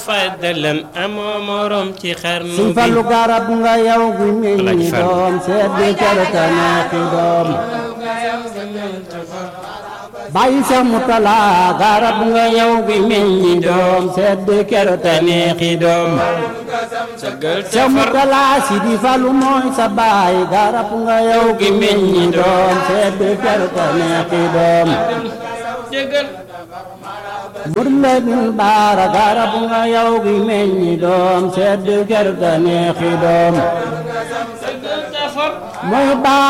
faddalan amoo morom ci xarnu Sëñ Fallu garab nga yow gu meññi doom seet bi kerta neexi doom bàyyi Seex Murtala garab nga yow gu meññi doom seet bi kerta neexi doom Seex Murtala si di Fallu mooy sa baay garab nga yow gu meññi doom seet bi kerta neexi doom Mur Lamin Baara garab nga yow gi meññi doom sedd gerte neexi doom mooy baa